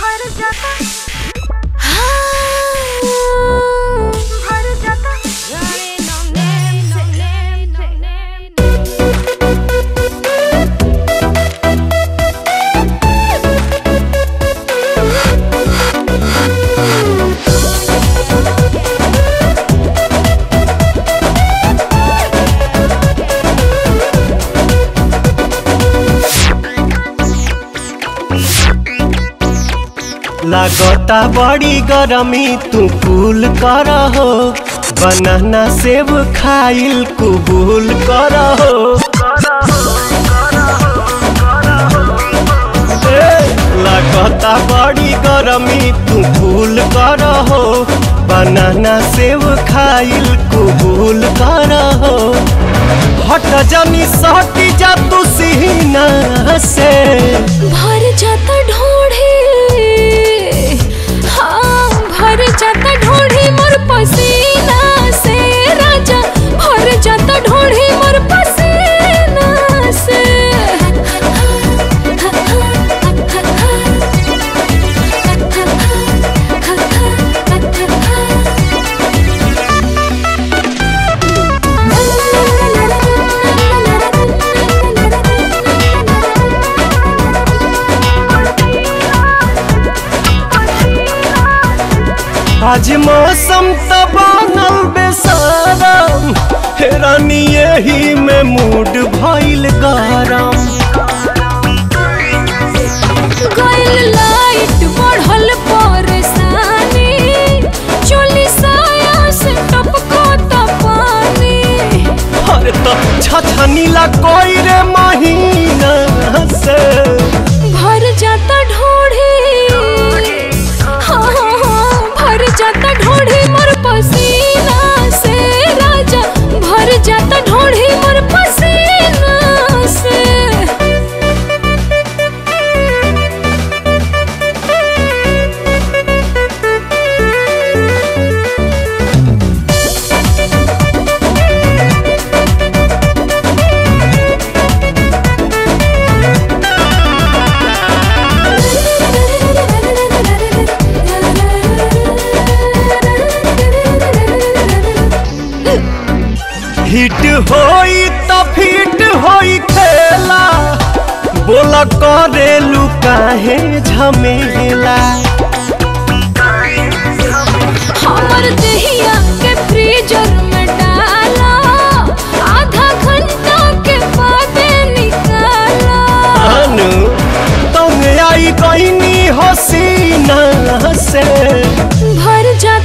भर जाता भर जाता लागता बड़ी गरमी तू कूल कर हो बनाना सेब खाइल कुबूल कर हो ए, लागता बड़ी गरमी तू कूल कर हो बनाना सेब खाइल कुबूल कर हो हट जानी सटी जा तू सीना से भर जाता ढोढ़ी हाँ भर जाता ढोढ़ी मोर पसीना से राजा भर जाता ढोढ़ी मोर पसीना से आज मौसम त बनल बेसारम हेरानी यही में मूड भइल गरम गइल लाइट बढ़ल परेशानी चोली साया से टपको त पानी अरे तो छछनीला कोई रे महीना से भर जाता ढोढ़ी हाँ हाँ हाँ भर जाता ढोढ़ी मोर पसीना से राजा भर जाता ढोढ़ी मोर पसीना से हिट होई त फिट होई खेला बोला करेलू काहे झमेला हमर दहिया के फ्रीजर में डाला आधा घंटा के बाद निकाला अनु तुम आई कहीं हसीना से भर जा